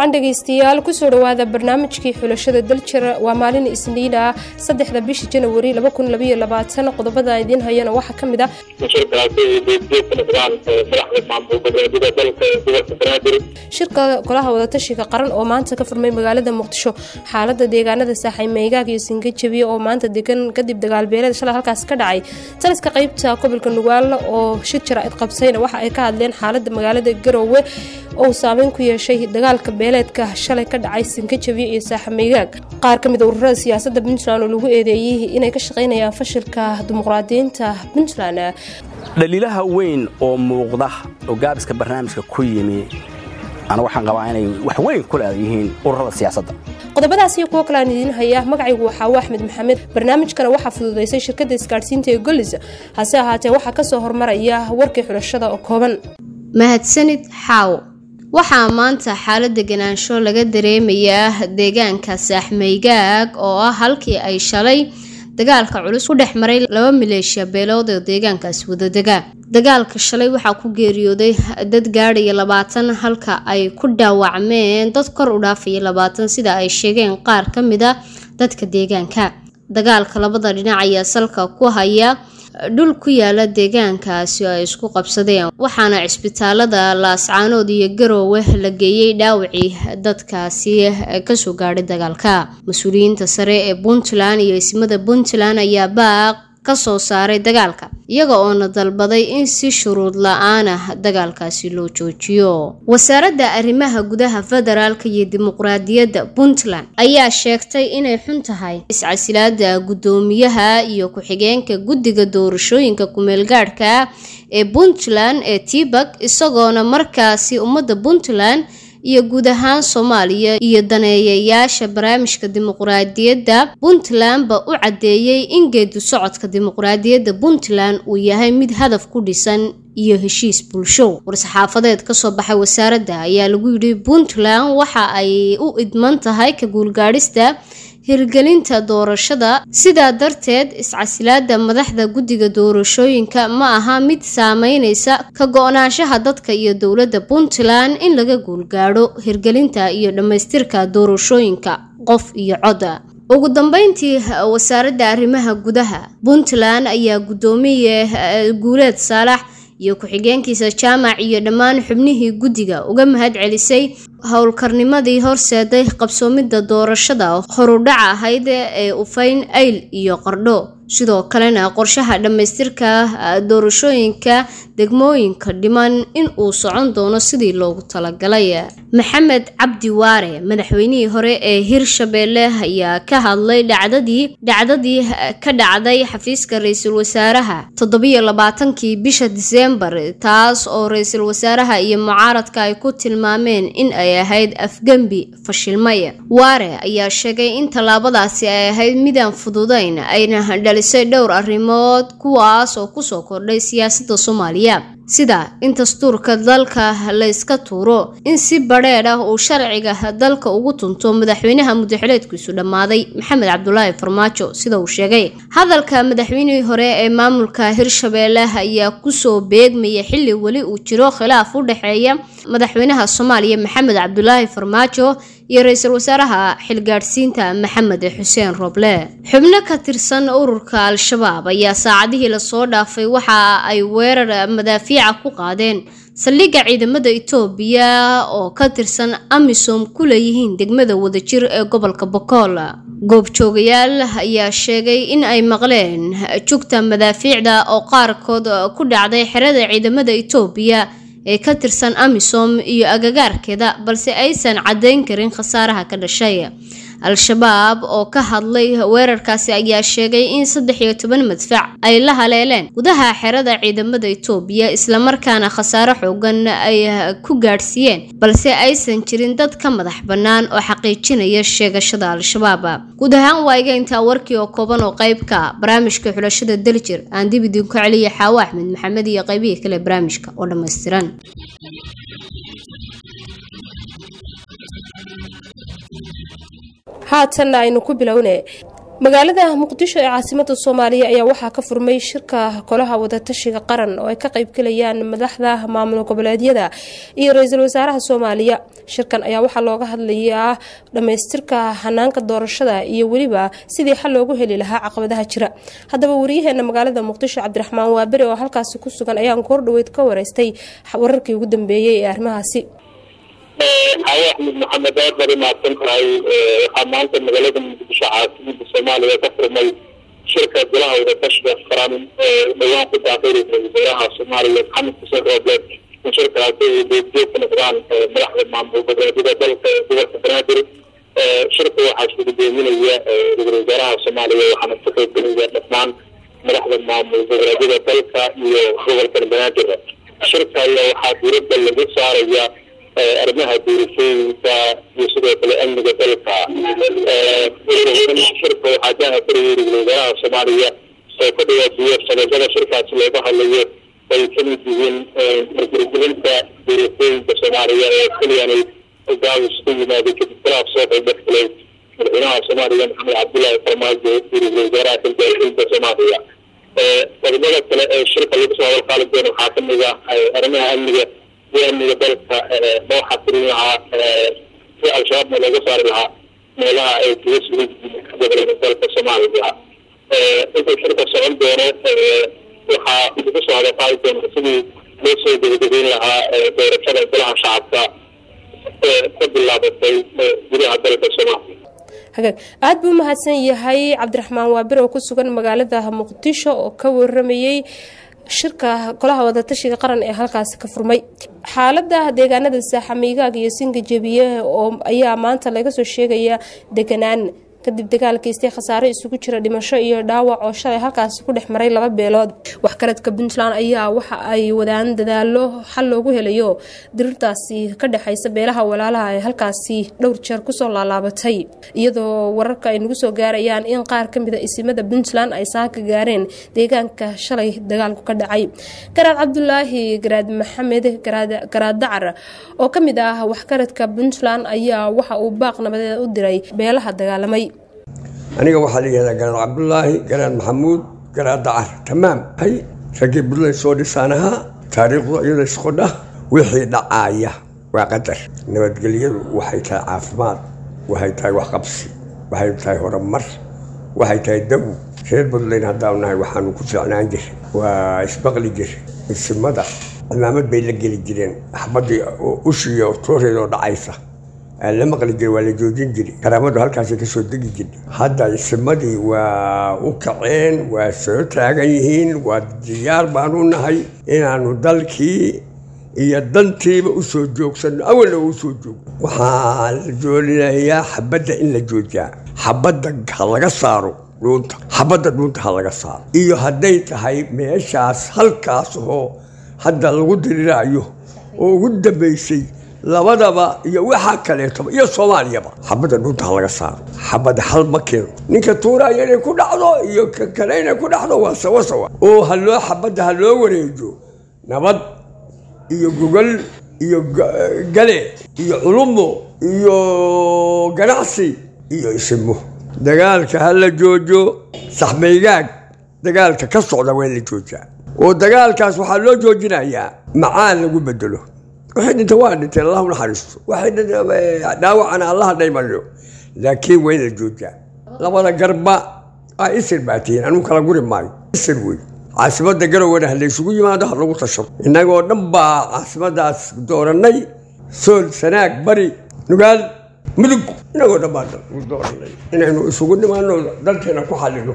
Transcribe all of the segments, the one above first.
wacan dhegaystayaal kusoo dhowaada barnaamijkii xulashada daljir waa maalin isniin ah saddexda bisha janawari qodobada idiin hayana waxaa ka mid ah shirka golaha wadatashiga qaran oo maanta ka furmay magaalada muqdisho xaalada deegaanada saaxay meegaag iyo singajabiye oo maanta degan kadib dagaalbeelada shalay halkaas ka dhacay taliska qeybta gobolka nugaal oo shir jaraa'id qabsayna waxa ay ka hadleen xaalada magaalada garoowe oo saameyn ku yeeshay dagaalka beeleedka shalay ka dhacay sinkajabiye iyo saaxameygaag qaar ka mid a ururada siyaasada puntland oo lagu eedeeyey inay ka shaqaynayaan fashilka dimuqraadiyiinta puntland dhaliilaha weyn oo muuqda oo gaabiska barnaamijka ku yimi ana waxaan qabaa inay wax weyn ku leeyihiin ururada siyaasadda qodobadaas iyo kuwo kale aan idiin haya magacaygu waxaa waa axmed maxamed barnaamijkana waxaa fududaysay shirkadda isgaadhsiinta ee golis hase ahaatee waxaa kasoo hormaraya warkii xulashada oo kooban mahadsanid xaawo waxaa maanta xaalad deganaansho laga dareemayaa deegaanka saaxmeygaag oo ah halkii ay shalay dagaalka culus ku dhex maray laba maleeshiya beelood oo deegaankaasi wadadega dagaalka shalay waxaa ku geeriyooday dad gaadhaya labaatan halka ay ku dhaawacmeen dad kor u dhaafaya labaatan sida ay sheegeen qaar ka mid a dadka deegaanka dagaalka labada dhinac ayaa salka ku haya dhul ku yaala deegaankaasi oo ay isku qabsadeen waxaana cisbitaalada laascaanood iyo garoowe la geeyey dhaawacii dadkaasi kasoo gaadhay dagaalka mas-uuliyiinta sare ee puntland iyo ismada puntland ayaa baaq kasoo saaray dagaalka iyaga oona dalbaday in si shuruud la-aana dagaalkaasi loo joojiyo wasaaradda arrimaha gudaha federaalka iyo dimuqraadiyadda puntland ayaa sheegtay inay xun tahay iscasilaada guddoomiyaha iyo ku-xigeenka guddiga doorashooyinka kumeelgaadhka ee puntland ee tibak isagoona markaasi ummadda puntland iyo guud ahaan soomaaliya iyo daneeyayaasha barnaamijka dimuqraadiyadda puntlandba u caddeeyey in geedu socodka dimuqraadiyadda puntland uu yahay mid hadaf ku dhisan iyo heshiis bulsho war-saxaafadeed kasoo baxay wasaaradda ayaa lagu yidhi puntland waxa ay u idman tahay ka guulgaadhista hirgelinta doorashada sidaa darteed iscasilaada madaxda guddiga doorashooyinka ma aha mid saameyneysa ka go-naanshaha dadka iyo dowladda puntland in laga guulgaadho hirgelinta iyo dhammaystirka doorashooyinka qof iyo coda ugu dambeyntii wasaaradda arrimaha gudaha puntland ayaa guddoomiye guuleed saalax iyo ku-xigeenkiisa jaamac iyo dhammaan xubnihii guddiga uga mahad celisay howlkarnimadii horseeday qabsoomidda doorashada horudhaca ahayd ee ufayn ayl iyo qardho sidoo kalena qorshaha dhammaystirka doorashooyinka degmooyinka dhiman in uu socon doono sidii loogu talagalay maxamed cabdi waare madaxweynihii hore ee hirshabeelle ayaa ka hadlay dhacdadii dhacdadii ka dhacday xafiiska ra-iisul wasaaraha toddobiyo labaatankii bisha diseembar taas oo ra-iisul wasaaraha iyo mucaaradka ay ku tilmaameen in ay ahayd afgembi fashilmay waare ayaa sheegay in tallaabadaasi ay ahayd midaan fududayn ayna dhalisay dhowr arrimood kuwaas oo kusoo kordhay siyaasadda soomaaliya sida in dastuurka dalka la yska tuuro in si badheedh ah uu sharciga dalka ugu tunto madaxweynaha mudaxileedkiisu dhammaaday maxamed cabdulaahi farmaajo sida uu sheegay hadalka madaxweynihii hore ee maamulka hirshabeelle ayaa kusoo beegmaya xilli weli uu jiro khilaaf u dhexeeya madaxweynaha soomaaliya maxamed cabdulaahi farmaajo iyo ra-iisul wasaaraha xilgaadhsiinta maxamed xuseen roble xubno ka tirsan ururka al-shabaab ayaa saacadihii lasoo dhaafay waxa ay weerar madaafiica ku qaadeen saldhigga ciidamada itoobiya oo ka tirsan amisom ku leeyihiin degmada wadajir ee gobolka bokool goobjoogayaal ayaa sheegay in ay maqleen jugta madaafiicda oo qaarkood ku dhacday xerada ciidamada itoobiya ee ka tirsan amisom iyo agagaarkeeda balse aysan caddayn karin khasaaraha ka dhashay al-shabaab oo ka hadlay weerarkaasi ayaa sheegay in saddex iyo toban madfac ay la haleeleen gudaha xerada ciidamada itoobiya islamarkaana khasaare xoogan ay ku gaadhsiiyeen balse aysan jirin dad ka madax bannaan oo xaqiijinaya sheegashada al-shabaab guud ahaan waa iga intaa warkii oo kooban oo qeybka barnaamijka xulashada daljir aan dib idinku celiya xaawo axmed maxamed iyo qeybihii kale barnaamijka oo dhammaystiran haatanna aynu ku bilowne magaalada muqdisho ee caasimada soomaaliya ayaa waxaa ka furmay shirka golaha wadatashiga qaran oo ay ka qaybgalayaan madaxda maamul goboleedyada iyo ra-iisul wasaaraha soomaaliya shirkan ayaa waxaa looga hadlayaa dhammaystirka hanaanka doorashada iyo weliba sidii xal loogu heli lahaa caqabadaha jira haddaba wariyaheena magaalada muqdisho cabdiraxmaan waaberi oo halkaasi ku sugan ayaan koordhaweyd ka wareystay wararkii ugu dambeeyey ee arrimahaasi xaawo axmed maxamed aad bari mahadsan tahay waxaa maanta magaalada muqdisho caasimada soomaaliya ka furmay shirka golaha wadatashiga qaran dhawaan ku daaqay ra-iisul wasaaraha soomaaliya maxamed xuseen roobleed in shirkaasi ay beedgeed ka noqdaan madaxda maamul goboleedyada dalka gobolka banaadir shirka waxaa shirgudoominaya ra-iisul wasaaraha soomaaliya waxaana ka qaybgelaya dhammaan madaxda maamul goboleedyada dalka iyo gobolka banaadir shirka ayaa waxaa diiradda lagu saaraya arrimaha doorashooyinka iyo sidoo kale amniga dalka shirka waxaa ka hafarayay ra-iisul wasaaraha soomaaliya oo ka dhawaajiya sanadada shirkaasi looga hadlayo ay ka mid yihiin hirgelinta doorashooyinka soomaaliya ee keliyanay gaabis ku yimaaday kadib khilaaf soo qaybdhexgalay madaxweynaha soomaaliya maxamed cabdullaahi farmaajo ra-iisul wasaaraha xilka soomaaliya qodobada kale ee shirka lagu soo hadalqaali doono waxaa kamid ah arrimaha amniga iyo amniga dalka loo xasirin lahaa si al-shabaabna looga saari lahaa meelaha ay kaga sugan yihiin gobolada dalka soomaaliya intuu shirka socon doono waxaa lagu soo hadalqaali doona sidii loo soo gebagabeyn lahaa doorashada golaha shacabka ka bilaabatay gudaha dalka soomaaliya hagaag aada buu umahadsan yahay cabdiraxmaan waabir oo ku sugan magaalada muqdisho oo ka waramayey shirka golaha wadatashiga qaran ee halkaasi ka furmay xaalada deegaanada saaxamiigaag iyo singa jebiye oo ayaa maanta laga soo sheegaya deganaan kadib dagaalkiistay khasaare isugu jira dhimasho iyo dhaawac oo shalay halkaasi ku dhex maray laba beelood waxkaradka puntland ayaa waxa ay wadaan dadaalo xal loogu helayo dirirtaasi ka dhexaysa beelaha walaalaha ee halkaasi dhowr jeer kusoo laalaabatay iyadoo wararka ay nagu soo gaarayaan in qaar kamida isimada puntland ay saaka gaareen deegaanka shalay dagaalku ka dhacay garaad cabdulaahi garaad maxamed garaad dacar oo kamid ah waxkaradka puntland ayaa waxa uu baaq nabadeed u diray beelaha dagaalamay aniga waxaa la yihahdaa garaad cabdulaahi garaad maxamuud garaad dacar tamaam hay raggii buntland soo dhisaan ahaa taariikhdu iyada isqodha wixii dhacaaya waa qadar nabadgelyadu waxay tahay caafimaad waxay tahay waxqabsi waxay tahay horumar waxay tahay daw reer buntland haddaanu nahay waxaanu ku fiicnaan jiray waa isbaqli jir isimada cimaamad bay la geli jireen axbadii ushiyo tooreedoo dhacaysa la maqli jira waa la joojin jiri karaamadu halkaasay kasoo degi jirta hadda isimadii waa u kaceen waa soo taagan yihiin waa diyaar baanu nahay inaanu dalkii iyo dantiiba usoo joogsanno awalna usoo joogno waxaa la joolinayaa xabadda in la joojiyaa xabadda ha laga saaro dhuunta xabadda dhuunta ha laga saaro iyo hadday tahay meeshaas halkaas oo hadda lagu diriraayo oo ugu dambaysay labadaba iyo waxaa kaleetoba iyo soomaaliyaba xabadda dhunta ha laga saaro xabadda hal ma keeno ninka tuuraya inay ku dhacdo iyo ka kale inay ku dhacdo waa sawa sawa oo haloo xabadda ha loo wareejo nabad iyo gogol iyo gale iyo culumo iyo ganacsi iyo isimo dagaalka ha la joojo saxmaygaag dagaalka ka socda waa in la joojaa oo dagaalkaas waxaa loo joojinayaa macaan lagu bedelo waxay dhinta waa dhinteen allah naxariisto waxay dhaawacana allaha dhaymayo laakiin waa in la joojaa labada garba a isir baa tihiin anugu kala guri maayo isir wey caasimada garowena ha laysugu yimaado ha lagu tashado innagoo dhan baa caasimadaas doorannay sool sanaag bari nugaal mudug innagoo dhan baa dooranay inaynu isugu nimaano dalkeena ku xallino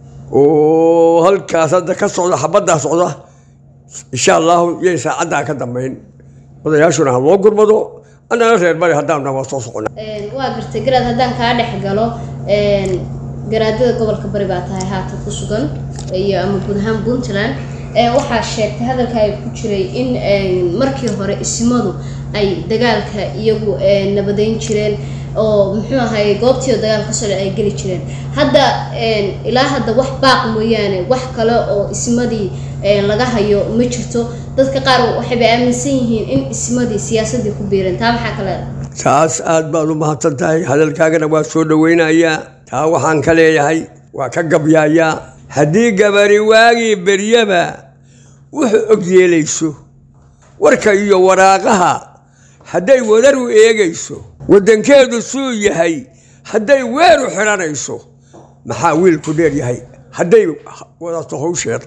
oo halkaas hadda ka socda xabaddaa socda insha allahu yay saacaddaa ka dambayn odayaashuna ha loo gurmado annana reer bari haddaanu waa soo socona waa gartay garaad haddaan kaa dhex galo garaadada gobolka bari baa tahay haatan ku sugan iyo ama guud ahaan puntland waxaa sheegtay hadalka ay ku jiray in markii hore isimadu ay dagaalka iyagu nabadeyn jireen oo muxuu ahay goobtii dagaal ka socda ay geli jireen hadda ilaa hadda wax baaq mooyaane wax kale oo ismadii laga hayo ma jirto dadka qaar waxayba aaminsan yihiin in ismadii siyaasadii ku biireen taa maxaa kale taas aad baad u mahadsan tahay hadalkaagana waa soo dhaweynayaa taa waxaan ka leeyahay waa ka gabyaayaa haddii gabari waagii beryaba wuxuu og yeelayso warka iyo waraaqaha hadday wadar u eegayso waddankeedu suu yahay hadday weer u xidhanayso maxaa wiilku dheer yahay hadday wadato hawsheeda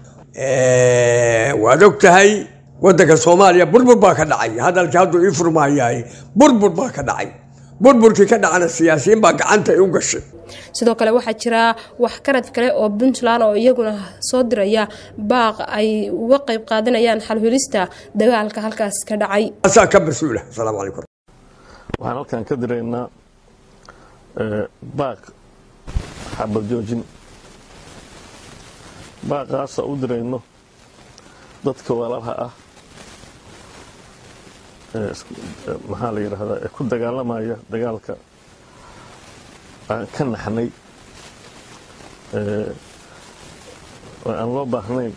waad og tahay waddanka soomaaliya burbur baa ka dhacay hadalkii hadduu ii furmaayahay burbur baa ka dhacay burburkii ka dhacana siyaasiyiin baa gacanta u gashay sidoo kale waxaa jira waxkarad kale oo puntland oo iyaguna soo diraya baaq ay uga qayb qaadanayaan xalhulista dagaalka halkaas ka dhacay asaa ka mas-uula asalaamu calaykum waxaan halkan ka diraynaa baaq xabad joojin baaqaasa u dirayno dadka walaalaha ah maxaa la yidhaahdaa ee ku dagaalamaya dagaalka aan ka naxnay oo aan loo baahnayn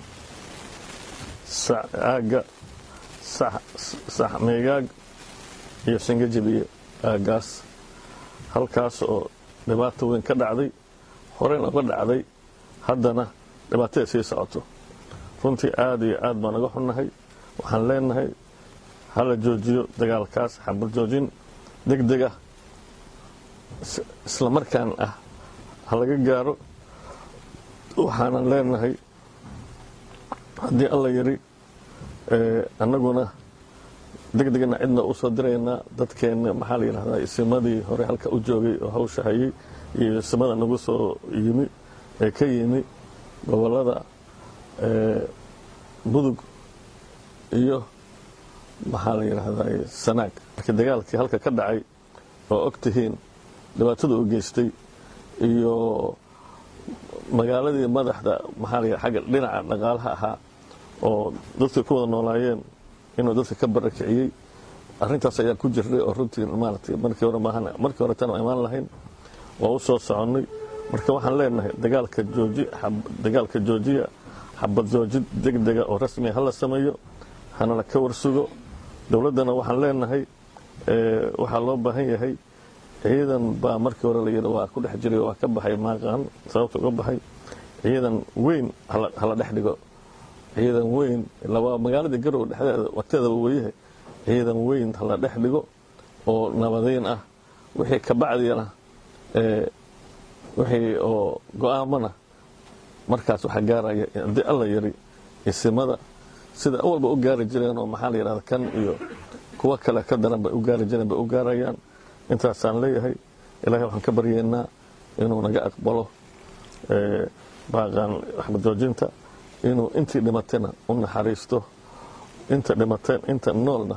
aagga sax meegaag iyo sangajabiye aaggaas halkaas oo dhibaato weyn ka dhacday horeyna uga dhacday haddana dhibaatada sii socoto runtii aada iyo aad baan uga xunnahay waxaan leenahay hala joojiyo dagaalkaas xabal joojin deg deg ah isla markaan ah ha laga gaaro waxaanan leenahay haddii alla yiri annaguna deg degna cidna u soo diraynaa dadkeenna maxaa la yidhahdaa isimadii hore halka u joogay oo hawsha hayay iyo isimada nagu soo yimi ee ka yimi gobollada budug iyo maxaa la yidhaahdaa sanaag markii dagaalkii halka ka dhacay oo og tihiin dhibaatada u geystay iyo magaaladii madaxda maxaa la yidhaha xagga dhinaca dhaqaalaha ahaa oo dadka ku wada noolaayeen inuu dadka ka barakiciyey arrintaas ayaa ku jirnay oo runtii maaragtay markii hore maahan markii hore tan imaan lahayn waa u soo soconnay marka waxaan leenahay dagaalka jooji dagaalka joojiya xabad joojid deg dega oo rasmiya hala sameeyo hanala ka warsugo dowladdana waxaan leenahay waxaa loo baahan yahay ciidan baa markii hore layidhi waa ku dhex jiray waa ka baxay maaqaan sababta uga baxay ciidan weyn hala dhex dhigo ciidan weyn waa magaaladii garow dhexdeeda waqteedaba weyahay ciidan weyn hala dhex dhigo oo nabadeyn ah wixii ka bacdiyana wixii oo go-aamana markaas waxaa gaaraya haddii alla yiri isimada sida awalba u gaari jireen oo maxaa la yidhahda kan iyo kuwo kale ka daran bay u gaari jireen bay u gaarayaan intaasaan leeyahay ilaahay waxaan ka baryeynaa inuu naga aqbalo baaqaan waxba joojinta inuu intii dhimatayna u naxariisto inta dhimateen inta noolna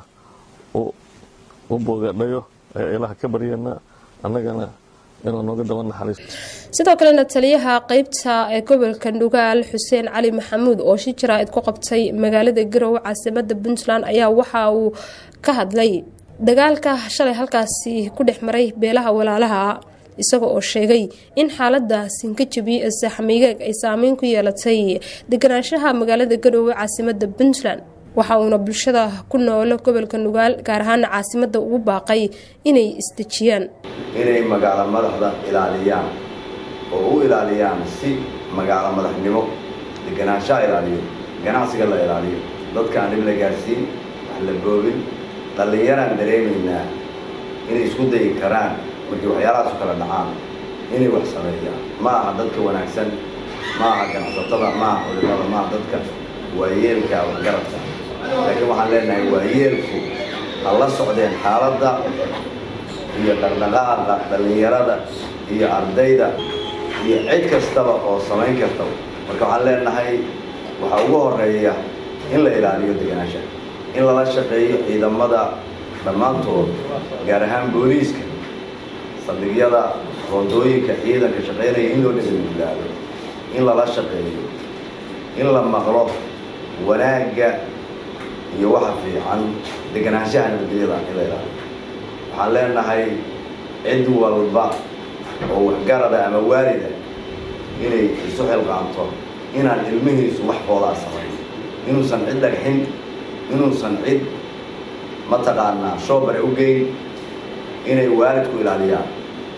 u bogadhayo ayaa ilaaha ka baryeynaa annagana inuu nooga daba naxariisto sidoo kalena taliyaha qeybta ee gobolka dhugaal xuseen cali maxamuud oo shi jaraa'id ku qabtay magaalada garowe caasimada puntland ayaa waxa uu ka hadlay dagaalka shalay halkaasi ku dhex maray beelaha walaalaha isaga oo sheegay in xaalada sinkajabi ee saaxamiigaag ay saameyn ku yeelatay deganaanshaha magaalada garowe caasimada puntland waxa uuna bulshada ku noolo gobolka nugaal gaar ahaana caasimada ugu baaqay inay isdejiyaan inay magaalo madaxda ilaaliyaan oo u ilaaliyaan si magaalo madaxnimo deganaanshaha ilaaliyo ganacsiga la ilaaliyo dadka aan dhib la gaadhsiin wax la boobin dhallinyaraan dareemaynaa inay isku dayi karaan markii waxyaalahaas u kala dhacaan inay wax sameeyaan ma aha dadka wanaagsan ma aha ganacsatada ma aha culimada ma aha dadka waayeelka waxgaradka laakiin waxaan leenahay waayeelku ha la socdeen xaaladda iyo dhaqdhaqaaqa dhallinyarada iyo ardayda iyo cid kastaba oo samayn karta marka waxaan leenahay waxaa ugu horeeya in la ilaaliyo deganaansha in lala shaqeeyo ciidamada dhammaantood gaar ahaan booliiska saldhigyada roondooyinka ciidanka shaqaynaya in loo dhegagulaado in lala shaqeeyo in la maqlo wanaagga iyo waxa fiican deganaanshaha nabadgelyada in la ilaaliyo waxaan leenahay cid walba oo waxgarada ama waalida inay isu xilqaanto inaan ilmihiisu wax foodaa samayn inuusan cid dhagxin inuusan cid mataqaanaa shoobare u geyn inay waalidku ilaaliyaan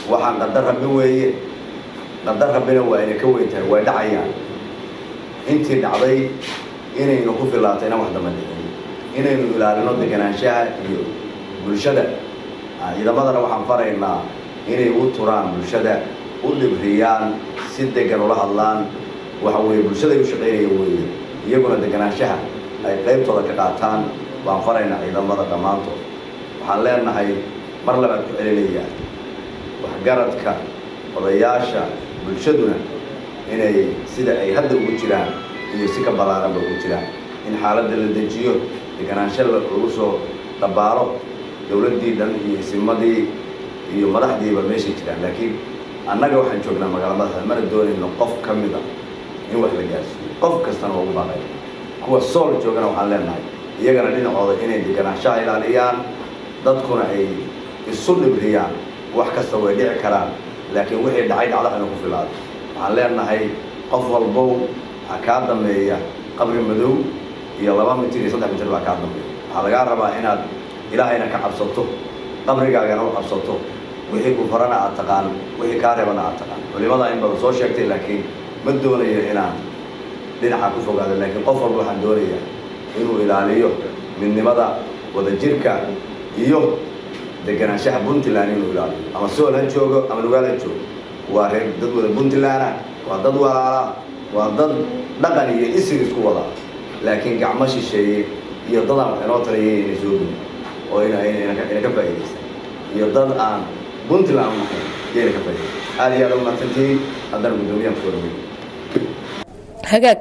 waxaan qadar rabbi weeye qadar rabbina waa ina ka weyn tahay way dhacayaan intii dhacday inaynu ku filaato inaan wax damba dhicin inaynu ilaalino deganaanshaha iyo bulshada ciidamadana waxaan faraynaa inay u turaan bulshada u dhibriyaan si degan ula hadlaan waxa weeye bulshada ay u shaqaynaya weeye iyaguna deganaanshaha ay qaybtooda ka qaataan baan faraynaa ciidamada dhammaantood waxaan leenahay mar labaad ku celinayaa waxgaradka odayaasha bulshaduna inay sida ay hadda ugu jiraan iyo si ka ballaaranba ugu jiraan in xaaladda la dejiyo deganaansho lagu soo dabaalo dowladdii dhan iyo isimadii iyo madaxdiiba meeshay jiraan laakiin annaga waxaan joognaa magaala madaxda mana doonayno qof ka mid a in wax la gaarsiiyo qof kastana waa ugu baaqay kuwa sool joogana waxaan leenahay iyagana dhinacooda inay deganaanshaha ilaaliyaan dadkuna ay isu dhibriyaan wax kasta way dhici karaan laakiin wixii dhacay dhacda inu ku filaado waxaan leenahay qof walbow ha kaa dambeeya qabri madow iyo laba mitir iyo saddex mitir baa kaa dambeeya waxaa lagaa rabaa inaad ilaahayna ka cabsato qabrigaagana u cabsato wixii ku farana aad taqaan wixii kaa reebana aad taqaan culimada in badan soo sheegtay laakiin ma doonayo inaan dhinaca ku fogaado laakiin qof walba waxaan doonayaa inuu ilaaliyo midnimada wadajirka iyo deganaanshaha puntland inuu ilaaliyo ama sool ha joogo ama nugaal ha joogo waa reer dad wada puntland waa dad walaala waa dad dhaqan iyo isir isku wada laakiin gacmo shisheeye iyo dad aan wax inoo taliyay inay soo gudin oo ina ina ka faa'iidaysan iyo dad aan puntland nahayn yayna ka faa'iidaysan aad iyo aad u mahadsantihiin haddana guddoomiyahan kusoo dhaweyn hagaag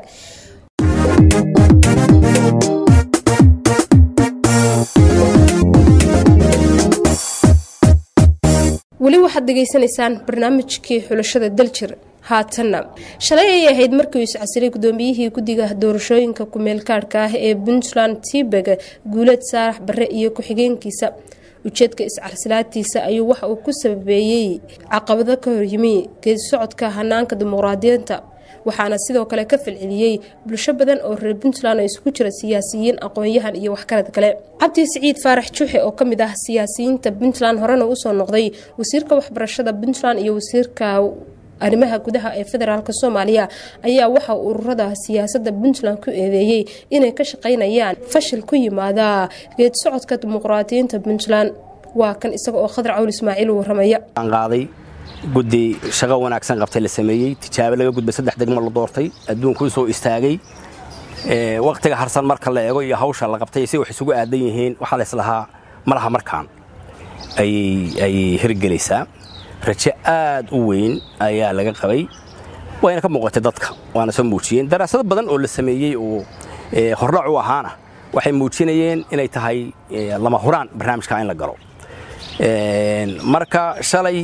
weli waxaad dhegaysanaysaan barnaamijkii xulashada daljir haatanna shalay ayay ahayd markii uu iscasilay gudoomiyihii guddiga doorashooyinka ku-meelkaadhka ah ee puntland tibeg guuleed saarax bare iyo ku-xigeenkiisa ujeedka iscarsilaadtiisa ayuu waxa uu ku sababeeyey caqabado ka horyimi geedi socodka hanaanka dimuqraadiyiinta waxaana sidoo kale ka falceliyey bulsho badan oo reer puntland oo isugu jira siyaasiyiin aqoon-yahan iyo waxgarad kale cabdi siciid faarax juuxe oo kamid ah siyaasiyiinta puntland horena usoo noqday wasiirka waxbarashada puntland iyo wasiirka arrimaha gudaha ee federaalk soomaaliya ayaa waxa ururada siyaasada puntland ku eedeeyey inay ka shaqeynayaan fashil ku yimaada geed socodka dimuqraadiyiinta puntland waa kan isaga oo khadar cawl ismaaciil waramaya qaaday guddi shaqo wanaagsan qabtay la sameeyey tijaabo laga gudbay saddex degmo la doortay adduunku u soo istaagay waqtiga harsan marka la eego iyo hawsha la qabtay si wax isugu aadan yihiin waxaa la islahaa malaha markaan ayay hirgelaysaa rajo aad u weyn ayaa laga qabay wayna ka muuqatay dadka waana soo muujiyeen daraasado badan oo la sameeyey oo hordhac u ahaana waxay muujinayeen inay tahay lama huraan barnaamijka in la galo marka shalay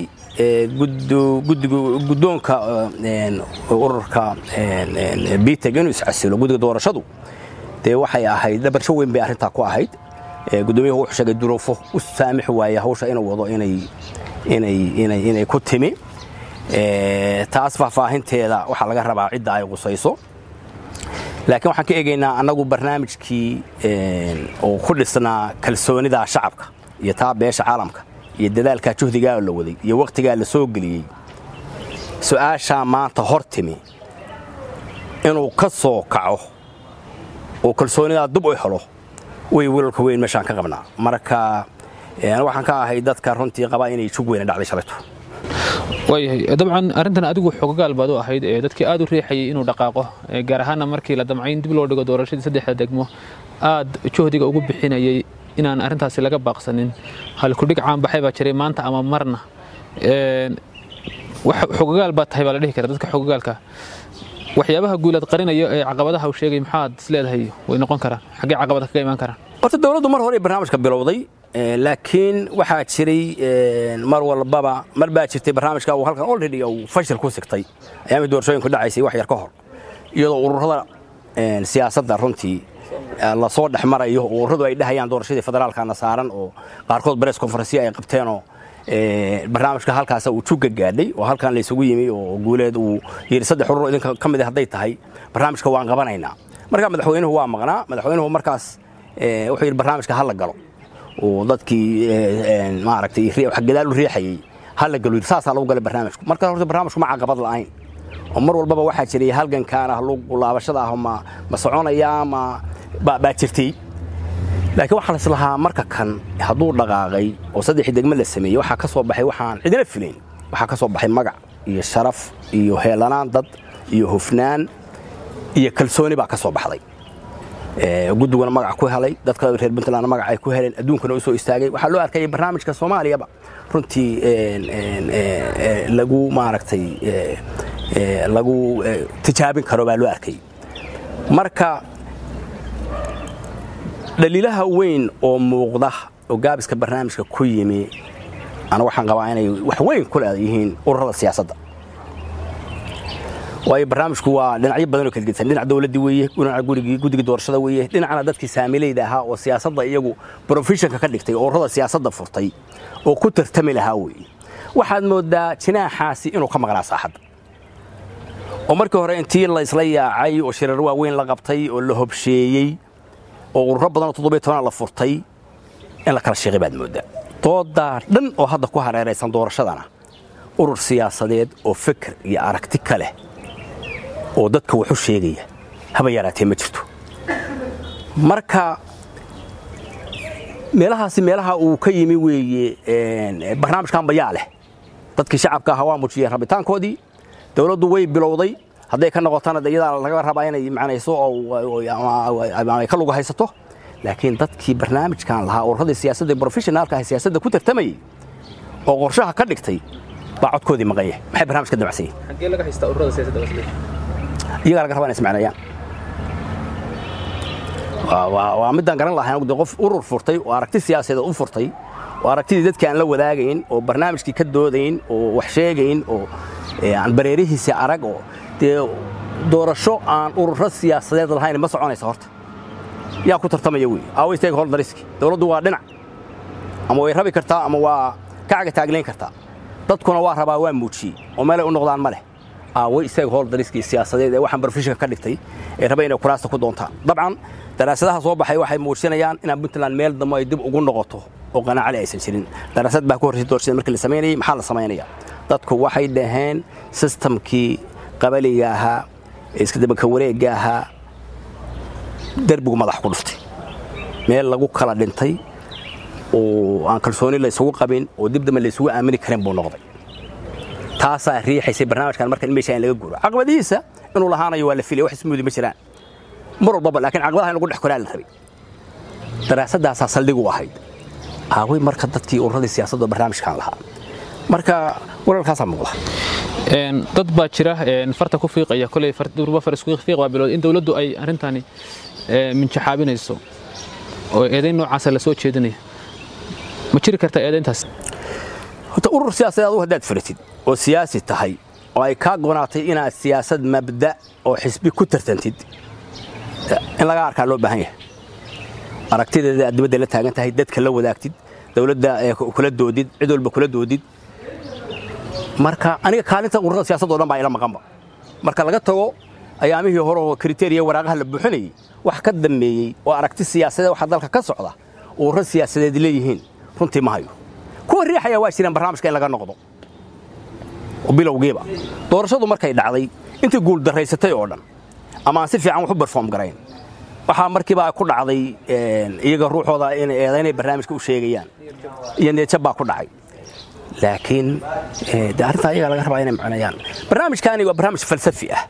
guddoonka ururka biteg inuu iscasilo guddiga doorashadu dee waxay ahayd dhabarsho weyn bay arrintaa ku ahayd guddoomiyuhu wuxuu sheegay duruufo u saamixi waaya hawsha inuu wado inay ku timi taas faahfaahinteeda waxaa laga rabaa cidda ay qusayso laakiin waxaan ka eegaynaa annagu barnaamijkii oo ku dhisnaa kalsoonida shacabka iyo taa beesha caalamka iyo dadaalkaa juhdigaa la waday iyo wakhtigaa la soo geliyey su-aashaa maanta hor timi inuu ka soo kaco oo kalsoonidaa dub u helo way wilalka weyn meeshaan ka qabnaa marka waxaan ka ahay dadka runtii qabaa inay jug weyna dhacday shalayto waayahay dabcan arrintan adigu xogagaal baad u ahayd ee dadkii aad u riixayay inuu dhaqaaqo gaar ahaanna markii la damcay in dib loo dhigo doorashadii saddexda degmo aad juhdiga ugu bixinayay inaan arrintaasi laga baaqsanin halkudhig caanbaxay baa jiray maanta ama marna xogagaal baa tahay baa la dhihi kara dadka xogagaalka waxyaabaha guulaad qarinayo ee caqabadaha uu sheegay maxaad isleedahay way noqon karaan xaggee caqabada kaga imaan karaan horta dowladdu mar hore barnaamijka bilowday laakiin waxaa jiray mar walbaba mar baa jirtay barnaamijka uu halkan already uu fashil ku sigtay ayaamii doorashooyinku dhacaysay wax yar ka hor iyadoo ururada siyaasadda runtii lasoo dhex marayo oo ururadu ay dhahayaan doorashadii federaalkana saaran oo qaarkood bares konferensiya ay qabteenoo barnaamijka halkaas uu jugga gaadhay oo halkan laysugu yimi oo guuleed uu yidhi saddex urur idinka ka mid hadday tahay barnaamijka waan qabanaynaa markaa madaxweynuhu waa maqnaa madaxweynuhu markaas wuxuu yidhi barnaamijka ha la galo oo dadkii maaragtay wax gadaal u riixayey ha la galo saasaa lagu galay barnaamijku marka horta barnaamijku ma caqabad la'ayn oo mar walbaba waxaa jiray halgankaan ah laabashada ah ma ma soconaya ma baa jirtay laakiin waxaa laislahaa marka kan hadduu dhaqaaqay oo saddexii degme la sameeyey waxaa ka soo baxay waxaan cidina filayn waxaa ka soo baxay magac iyo sharaf iyo heelanaan dad iyo hufnaan iyo kalsooni baa ka soo baxday guddiguna magac ku helay dadka reer puntland magac ay ku heleen adduunkana u soo istaagay waxaa loo arkayay barnaamijka soomaaliyaba runtii lagu maaragtay lagu tijaabin karo baa loo arkayay marka dhaliilaha weyn oo muuqda oo gaabiska barnaamijka ku yimi ana waxaan qabaa inay wax weyn ku leeyihiin ururada siyaasadda waayo barnaamijku waa dhinacyo badan oo kala gedsan dhinac dowladdii weeye dhinaca gurigii guddigii doorashada weeye dhinacna dadkii saamilayda ahaa oo siyaasadda iyagu professionka ka dhigtay oo ururada siyaasadda furtay oo ku tartami lahaa weeye waxaad moodaa jinaaxaasi inuu ka maqnaa saaxadda oo markii hore intii la isla yaacay oo shirar waaweyn la qabtay oo la hobsheeyey oo ururo badan oo toddobiyo tobanaa la furtay in la kala sheeqay baad mooddaa doodaa dhan oo hadda ku hareeraysan doorashadana urur siyaasadeed oo fikir iyo aragti ka leh oo dadka waxu sheegaya haba yaraatee ma jirto marka meelahaasi meelaha uu ka yimi weeye barnaamijkan bayaa leh dadkii shacabka ahaa waa muujiyeen rabitaankoodii dowladdu way bilowday hadday ka noqotana de iyadaa laga rabaa inay macnayso oo ay ka lugu haysato laakiin dadkii barnaamijkan lahaa ururradii siyaasadda professionaalka ah siyaasadda ku tartamayey oo qorshaha ka dhigtay baa codkoodii maqanye maxay barnaamij ka damacsan yihin xaggee laga haystaa ururada siyaasadda wasle iyagaa laga rabaa inay ismacneeyaan waa midaan garan lahayn de qof urur furtay oo aragti siyaasadeed u furtay oo aragtidii dadkii aan la wadaagayn oo barnaamijkii ka doodayn oo wax sheegayn oo aan bareerihiisi arag oo dee doorasho aan ururo siyaasadeed lahayn ma soconaysa horta yaa ku tartamaya wey aaway stakeholderiski dowladdu waa dhinac ama way rabi kartaa ama waa ka caga taaglayn kartaa dadkuna waa rabaa waa muujiyey oo meelay u noqdaan ma leh aaway stakeholderiskii siyaasadeed ee waxaan barofishinka ka dhigtay ee raba inay kuraasta ku doontaan dabcan daraasadaha soo baxay waxay muujinayaan inaan puntland meel dambe ay dib ugu noqoto oo qanaacali aysan jirin daraasad baa ku horreysay doorashada markii la samaynayay maxaa la samaynaya dadku waxay dhaheen sistamkii qabaliga ahaa ee iska dabaka wareegga ahaa derbigu madax ku dhuftay meel lagu kala dhintay oo aan kalsooni laysugu qabin oo dib dambe laysugu aamini karin buu noqday taasaa riixaysay barnaamijkan marka in meesha in laga guuro caqabadihiisa inuu lahaanayo waa la filaya wax ismuudi ma jiraan mar walbaba laakiin caqabadaha in lagu dhex koraa la rabay daraasadaasaa saldhig u ahayd aaway marka dadkii ururadii siyaasadda barnaamijkan lahaa marka walaalkaasaa muuqda dad baa jira farta ku fiiqaya koley durba far isku fiiq waa bilood in dawladdu ay arrintani minjaxaabinayso oo eedayn noocaasa la soo jeedinaya ma jiri kartaa eedayntaas horta urur siyaasadeed adu haddaad furatid oo siyaasi tahay oo ay kaa gonaatay inaad siyaasad mabda oo xisbi ku tartantid in laga arkaa loo baahan yahay aragtideeda aad dibadda la taagan tahay dadka la wadaagtid dawladda kula doodid cid walba kula doodid marka aniga kaalinta ururada siyaasadda o dhan baa ila maqanba marka laga tago ayaamihii hore oo kriteriya waraaqaha la buuxinayey wax ka dambeeyey oo aragti siyaasadeed waxa dalka ka socda ururo siyaasadeed leeyihiin runtii ma hayo kuwa riixaya waa jiraan barnaamijka in laga noqdo bilowgiiba doorashadu markay dhacday intii guuldaraysatay oo dhan ama aan si fiican wax u berform garayn waxaa markiiba ku dhacday iyaga ruuxooda inay eedaynay barnaamijka u sheegayaan iyo neejab baa ku dhacay laakiin de arrintaa iyaga laga rabaa inay macneeyaan barnaamijkaani waa barnaamij falsafi ah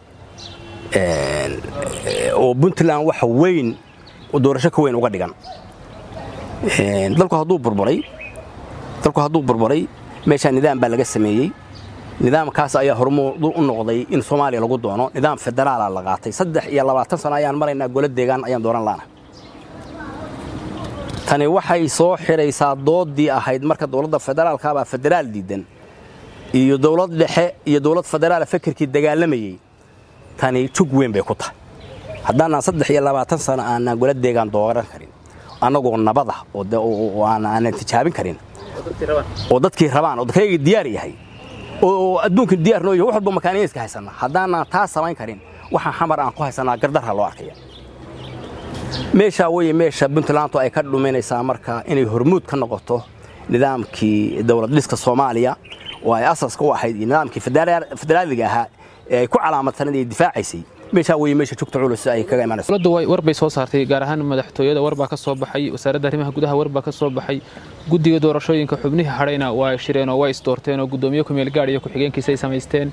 oo puntland waxa weyn oo doorasho ka weyn uga dhigan dalku hadduu burburay dalku hadduu burburay meeshaa nidaam baa laga sameeyey nidaamkaas ayaa hormuudu u noqday in soomaaliya lagu doono nidaam federaala la qaatay saddex iyo labaatan sano ayaan maraynaa golo deegaan ayaan dooran laana tani waxay soo xidhaysaa doodii ahayd marka dowladda federaalkaabaa federaal diidan iyo dowlad dhexe iyo dowlad federaala fekerkii dagaalamayey tani jug weyn bay ku tahay haddaanaan saddex iyo labaatan sano aanaan golo deegaan dooran karin annagoo nabada oo aanan tijaabin karin oo dadkii rabaan oo dadkaygii diyaar yahay oo adduunkan diyaar noo yahay wax walba makaaniyiska haysana haddaanaan taa samayn karin waxaan xamar aan ku haysanaa gardarha loo arkaya meeshaa weye meesha puntlandu ay ka dhuminaysaa marka inay hormuud ka noqoto nidaamkii dowlad dhiska soomaaliya oo ay asaska u ahayd iyo nidaamkii federaaliga ahaa ee ay ku calaamadsanad ee difaacaysay meeshaa weye meesha jugta culus ay kaga imanayso dowladdu way war bay soo saartay gaar ahaan madaxtooyada war baa ka soo baxay wasaaradda arrimaha gudaha war baa ka soo baxay guddiga doorashooyinka xubnihii hadhayna waa shireen oo waa isdoorteen oo guddoomiye kumeel gaadh iyo ku-xigeenkiisa ay samaysteen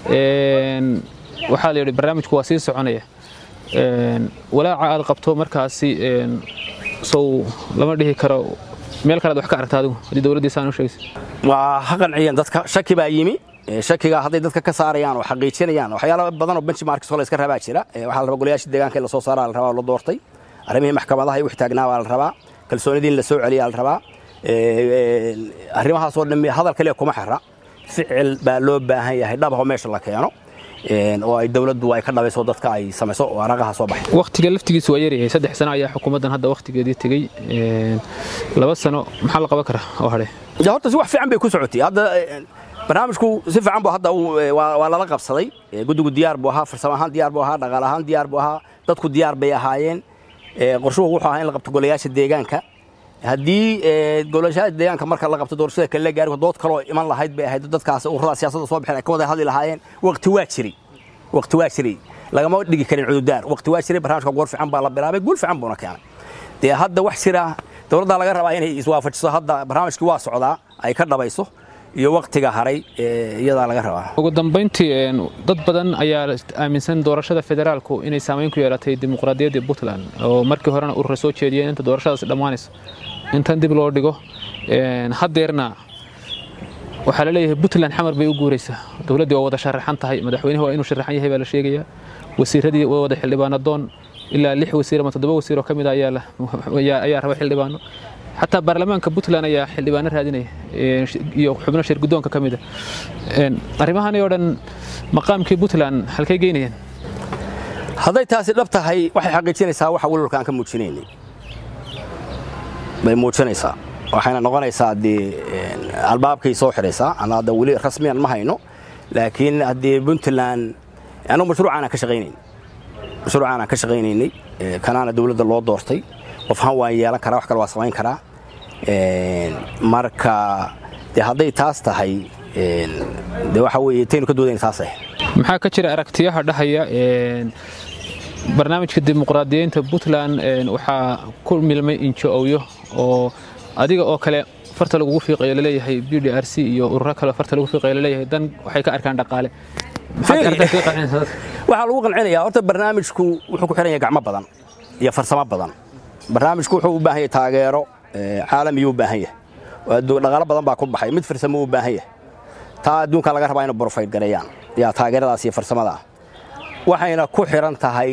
waxaa la yidhi barnaamijku waa sii soconaya walaaca aad qabto markaasi sow lama dhihi karo meel kale ad wax ka aragta adigu haddii dowladdiisaan u sheegaysa waa ha qanciyeen dadka shaki baa yimi shakiga hadday dadka ka saarayaan oo xaqiijinayaan waxyaalo badan oo benchmarks la iska rabaa jira waxaa la rabaa golayaasha deegaanka in la soo saaraa la rabaa la doortay arrimihii maxkamadaha iyo wixii taagnaa baa la rabaa kalsoonidii in la soo celiyaa la rabaa arrimahaasoo dhammi hadal kaliya kuma xira ficil baa loo baahan yahay dhabaho meesha la keeno oo ay dowladdu ay ka dhabayso dadka ay samayso oo aragaha soo baxay waqtiga laftigiisu waa yaryahay saddex sano ayaa xukuumaddan hadda waqtigeedii tegey laba sano maxaa la qaban karaa oo hadhe horta si wax fiican bay ku socotay hadda barnaamijku si fiican buu hadda waa lala qabsaday guddigu diyaar buu ahaa farsamo ahaan diyaar buu ahaa dhaqaale ahaan diyaar buu ahaa dadku diyaar bay ahaayeen qorshuhu wuxuu ahaa in la qabto golayaasha deegaanka haddii golayaasha deegaanka marka la qabto doorashada kale la gaari dood kaloo iman lahayd bay ahayd dadkaas ururada siyaasadda soo baxeen ay ka wada hadli lahaayeen waqti waa jiray waqti waa jiray lagama dhigi karin cududaar waqti waa jiray barnaamijka goor fiican baa la bilaabay guul fiican buuna keenay dee hadda wax jira dowladda laga rabaa inay iswaafajiso hadda barnaamijkii waa socdaa ay ka dhabayso iyo waqtiga haray iyadaa laga rabaa ugu dambayntii dad badan ayaa aaminsan doorashada federaalku inay saamayn ku yeelatay dimuqraadiyaddii puntland oo markii horena urura soo jeediyeen inta doorashadaas dhammaanayso intan dib loo dhigo haddeerna waxaa la leeyahay puntland xamar bay u guuraysaa dowladdii waa wada sharaxan tahay madaxweynuhu waa inuu sharaxan yahay baa la sheegayaa wasiiradii waa wada xildhibaanadoon ilaa lix wasiir ama toddoba wasiir oo ka mid a ayaa raba xildhibaano xataa baarlamaanka puntland ayaa xildhibaano raadinaya iyo xubno shir guddoonka ka mida arrimahani oo dhan maqaamkii puntland halkay geynayaan hadday taasi dhab tahay waxay xaqiijinaysaa waxa walwalka aan ka muujinaynay bay muujinaysaa waxayna noqonaysaa dee albaabkay soo xidhaysaa ana hadda weli rasmiyan ma hayno laakiin haddii puntland anuu mashruucaan aan ka shaqaynayn mashruucaan aan ka shaqaynaynay kanaana dowladda loo doortay qof ahaan waan yeelan karaa wax kale waa samayn karaa marka dee hadday taas tahay dee waxa weeye taynu ka doodayna taas ah maxaa ka jira aragtiyaha dhahaya barnaamijka dimuqraadiyeynta puntland waxaa ku milmay injo owyo oo adiga oo kale farta lagugu fiiqayo laleeyahay b d r c iyo ururo kale farta lagu fiiqayo laleeyahay dan waxay ka arkaan dhaqaale waxaa lagu qancinayaa horta barnaamijku wuxuu ku xiran yahay gacmo badan iyo farsamo badan barnaamijku wuxuu u baahan yahay taageero caalamiyuu u baahan yahay dhaqaalo badan baa ku baxay mid farsamo u baahan yahay taa adduunka laga rabaa inay borofayt gareeyaan yaa taageeradaas iyo farsamada ah waxayna ku xiran tahay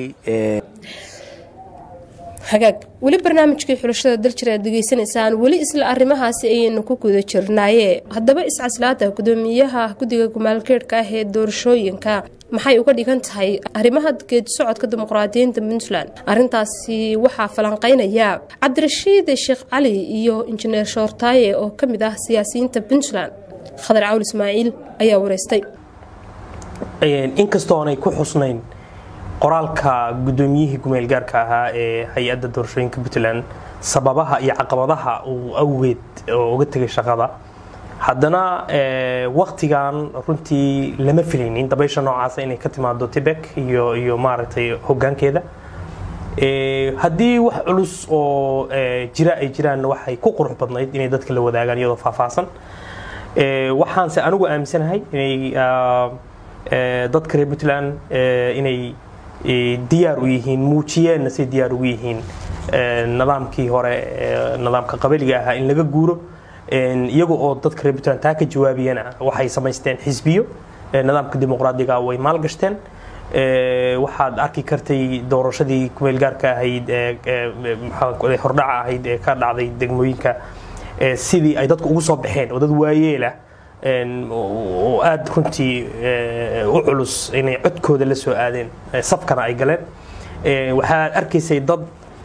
hagaag weli barnaamijkii xulashada daljir aad degeysanaysaan weli isla arrimahaasi ayaynu ku guda jirnaaye haddaba iscaslaada gudoomiyaha guddiga gumaalgeedhka ah ee doorashooyinka maxay uga dhigan tahay arrimaha geedi socodka dimuqraadiyiinta puntland arrintaasi waxaa falanqeynaya cabdirashiid sheekh cali iyo injineer shoortaaye oo ka mid ah siyaasiyiinta puntland khadar cawl ismaaciil ayaa wareystay inkastoo aanay ku xusnayn qoraalka gudoomiyihii gumeelgaarka ahaa ee hay-adda doorashooyinka puntland sababaha iyo caqabadaha uu awgeed oo uga tegay shaqada haddana waktigan runtii lama filaynin dabaysha noocaasa inay ka timaado tibek iyo iyo maaragtay hogaankeeda haddii wax culus oo jira ay jiraan waxay ku qurux badnayd inay dadka la wadaagaan iyadoo faahfaahsan waxaanse anigu aaminsanahay inay dadka reer puntland inay diyaar u yihiin muujiyeenna say diyaar ugu yihiin nidaamkii hore nidaamka qabaliga ahaa in laga guuro iyaga oo dadka reer puntland taa ka jawaabiyana waxay samaysteen xisbiyo nidaamka dimuqraadiga way maalgashteen waxaad arki kartay doorashadii kumeelgaarka ahayd hordhaca ahayd ee ka dhacday degmooyinka sidii ay dadku ugu soo baxeen oo dad waayeela oo aada runtii u culus inay codkooda la soo aadeen safkana ay galeen waxaad arkaysay dad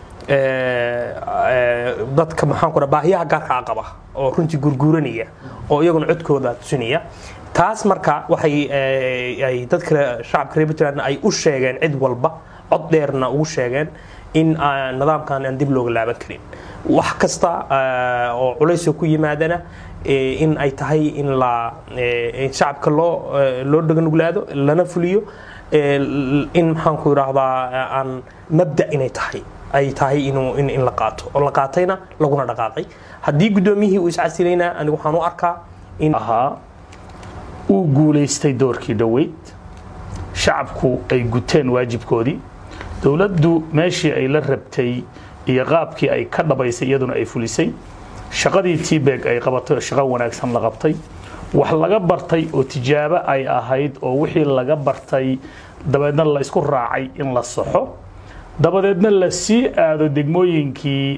dadka maxaan ku baahiyaha gaarkaa qaba oo runtii gurguuranaya oo iyaguna codkooda tusinaya taas marka waxay ay dadka shacabka reer puntland ay u sheegeen cid walba cod dheerna ugu sheegeen in nidaamkan aan dib looga laaban karin wax kasta oo culaysoo ku yimaadana in ay tahay in la shacabka loo loo dhaganuglaado lana fuliyo in maxaanku idhaahdaa aan mabda inay tahay ay tahay inuu in in la qaato oo la qaatayna laguna dhaqaaqay haddii guddoomiyihii uu iscasilayna anigu waxaan u arkaa in ahaa uu guulaystay doorkii dhoweyd shacabku ay guteen waajibkoodii dowladdu meeshii ay la rabtay iyo qaabkii ay ka dhabaysay iyaduna ay fulisay shaqadii tbeg ay qabatay oo shaqo wanaagsan la qabtay wax laga bartay oo tijaabo ay ahayd oo wixii laga bartay dabeedna la isku raacay in la saxo dabadeedna la sii aado degmooyinkii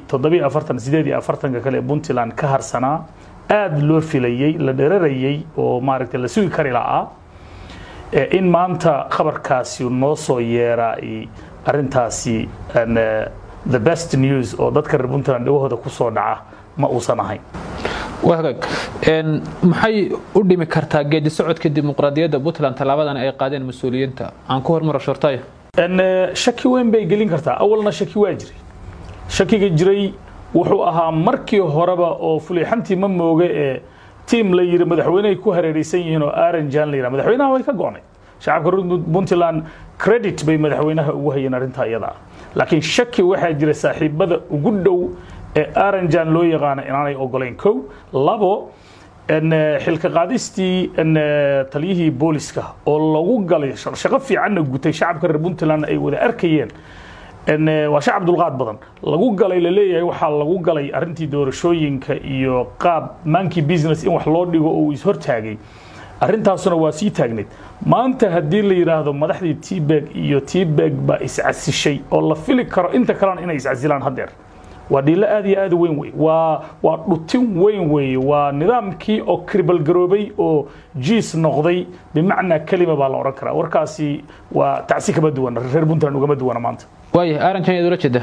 ka kale ee puntland ka harsanaa aad loo filayey la dherarayey oo maaragtay la sugi kari la'aa in maanta khabarkaasi noo soo yeeraa arintaasi the best news oo dadka reer puntland dhagahooda ku soo dhaca ma uusan ahayn waa hagaag maxay u dhimi kartaa geedi socodka dimuqraadiyadda puntland tallaabadan ay qaadeen mas-uuliyiinta aan ku hormaro shortaya shaki weyn bay gelin kartaa awalna shaki waa jiray shakiga jiray wuxuu ahaa markii horeba oo fulixantii ma mooge ee tiam la yiri madaxweynehay ku hareeraysan yihiin oo aranjan la yidhaha madaxweynaha way ka go'nay shacabka puntland credit bay madaxweynaha ugu hayeen arrintaa iyada laakiin shaki waxaa jira saaxiibada ugu dhow ee aranjan loo yaqaana inaanay ogolayn kow labo xilka qaadistii taliyihii booliska oo lagu galay shaqo fiicanna gutay shacabka reer puntland ay wada arkayeen waa shacab dulqaad badan lagu galay laleeyahay waxaa lagu galay arrintii doorashooyinka iyo qaab mankii business in wax loo dhigo oo uu ishortaagay arrintaasuna waa sii taagnayd maanta haddii la yidhaahdo madaxdii tbeg iyo tbeg baa iscasishay oo la fili karo inta kalena inay iscasilaan haddeer waa dhiilo aad iyo aad u weyn wey waa waa dhutin weyn weeye waa nidaamkii oo kribalgaroobay oo jiis noqday bimacnaa kelima baa la odhan karaa warkaasi waa tacsi kama duwana reer puntland ugama duwana maanta waayahay aranjan yaad ula jeeda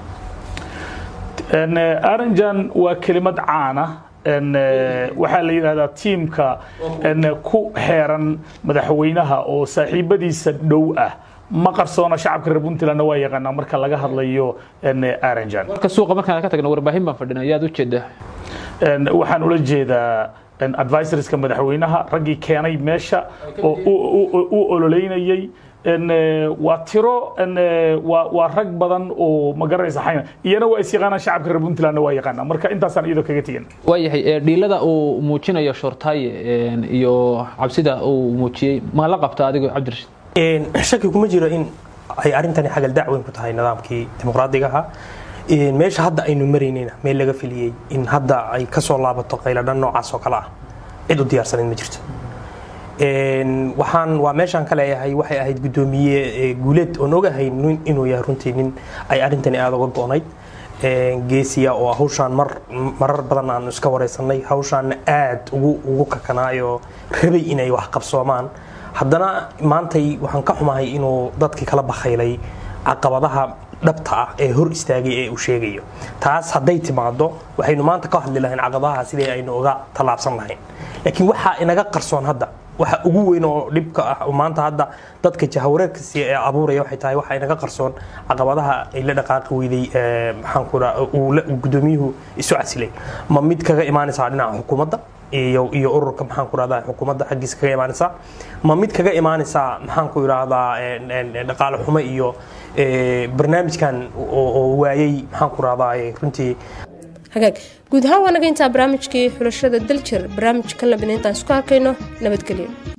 aranjan waa kelimad caana waxaa la yidhahdaa tiimka ku xeeran madaxweynaha oo saaxiibadiisa dhow ah ma qarsoona shacabka reer puntlandna waa yaqaanaa marka laga hadlayo aranjan warka suuqa markaan ka tagno warbaahin baan fadhina yaad u jeeda waxaan ula jeedaa advisorska madaxweynaha raggii keenay meesha oo u ololeynayey waa tiro waa rag badan oo ma garanaysa xayna iyana waa is yaqaanaa shacabka reer puntlandna waa yaqaanaa marka intaasaan iyadoo kaga tegin waayahay dhiilada uu muujinayo shortaaye iyo cabsida uu muujiyey ma la qabta adigo cabdirashiid shaki kuma jiro in ay arrintani xagal dacweyn ku tahay nidaamkii dimuqraadiga ahaa meesha hadda aynu maraynayna meel laga filiyey in hadda ay kasoo laabato qayladhan noocaas oo kale ah cid u diyaarsanayd ma jirto waxaan waa meeshaan ka leeyahay waxay ahayd guddoomiye guuleed oon ogahayn inuu yahay runtii nin ay arrintani aada uga go-nayd geesiya oo hawshaan mar marar badan aan iska wareysanay hawshaanna aad ugu ugu kakanaayoo rabay inay wax qabsoomaan haddana maantay waxaan ka xumahay inuu dadkii kala bakhaylay caqabadaha dhabta ah ee hor istaagay ee uu sheegayo taas hadday timaado waxaynu maanta ka hadli lahayn caqabadaha sidii aynu uga tallaabsan lahayn laakiin waxaa inaga qarsoon hadda waxa ugu weyn oo dhibka ah oo maanta hadda dadka jahawareerkasi ee abuuraya waxay tahay waxa inaga qarsoon caqabadaha ay la dhaqaaqi weyday maxaan ku uu guddoomiyuhu isu casilay ma mid kaga imaanaysaa dhinaca xukuumadda iyo iyo ururka maxaan ku rahdaa xukuumadda xaggiisa kaga imaanaysaa ma mid kaga imaanaysaa maxaan ku idhaahdaa dhaqaale xumo iyo barnaamijkan oo waayey maxaan ku rahdaa runtii hagaag guud ahaan waa naga intaa barnaamijkii xulashada daljir barnaamijkan labinayntaan isku arkayno nabadgelyo